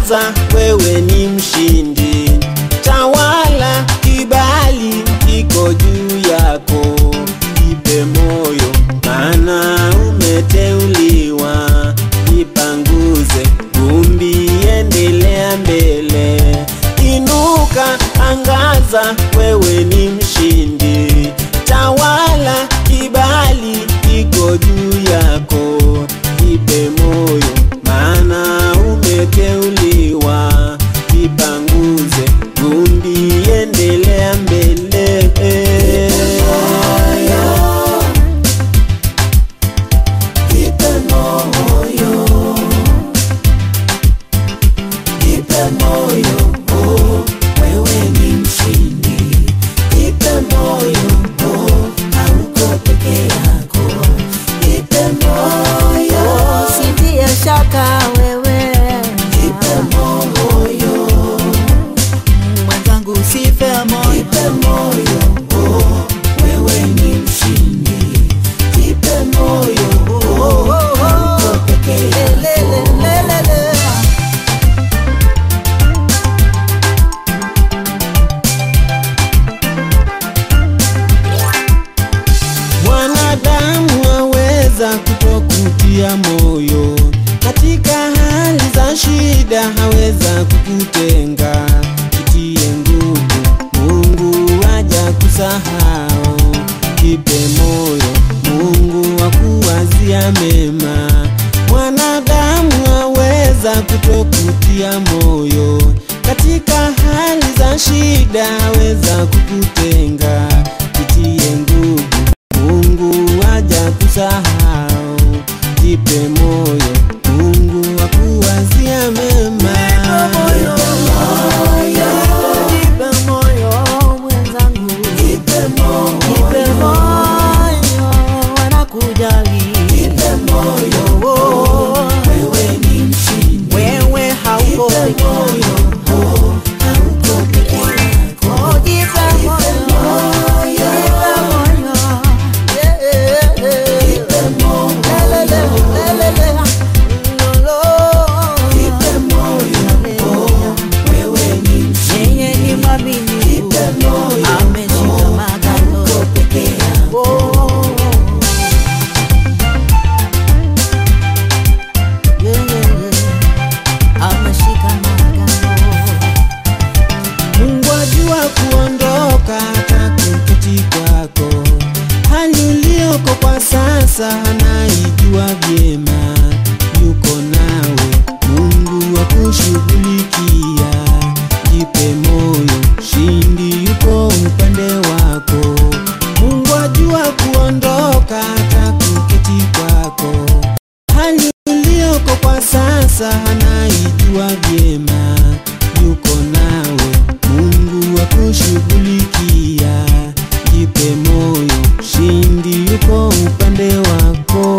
angaza, wewe ni mshindi. Tawala, kibali kiko juu yako, jipe moyo, maana umeteuliwa. Jipanguze vumbi, endelea mbele, inuka, angaza, wewe ni mshindi. Tawala, kibali kiko juu yako, jipe moyo, maana umeteuliwa. Jipanguze vumbi, endelea mbele. Jipe moyo, jipe moyo, oh, wewe ni mshindi. Jipe moyo, oh, hauko peke yako. Jipe moyo, Usitie shaka wewe jipe moyo, mwenzangu, usife moyo. jipe moyo, oh, wewe ni mshindi. Jipe moyo, oh, hauko peke yako. Lelelelelele. Mwanadamu haweza kutokutia moyo katika hali za shida, haweza kukutenga. Jitie nguvu, Mungu haja kusahau. Jipe moyo, Mungu akuwazia mema. Mwanadamu haweza kutokutia moyo katika hali za shida, haweza kukutenga. Jitie nguvu Mungu haja kusahau, jipe moyo, Mungu akuwazia mema. Jipe moyo mwenzangu, Jipe moyo, jipe moyo, wanakujali. jipe moyo, Oh, wewe ni mshindi. wewe hauko Jipe peke moyo, yako. oh, hauko peke yako. Oh, jipe moyo, jipe moyo. Yeah, yeah, yeah. Jipe moyo, Lelele, lelele. Lolo. jipe moyo, oh, wewe ni mshindi. Yeye ni mwaminifu, Jipe moyo, ameshika magano. hauko peke yako. Oh. Yeah, yeah, yeah. Ameshika magano. Mungu ajua kuondoka hata kuketi kwako, hali ulioko kwa sasa anaijua vyema, yuko nawe, Mungu akushughulikia. Jipe moyo, shindi yuko upande wako. Mungu ajua kuondoka hata kuketi kwako, hali ulioko kwa sasa anaijua vyema, yuko nawe, Mungu akushughulikia. Jipe moyo, shindi yuko upande wako.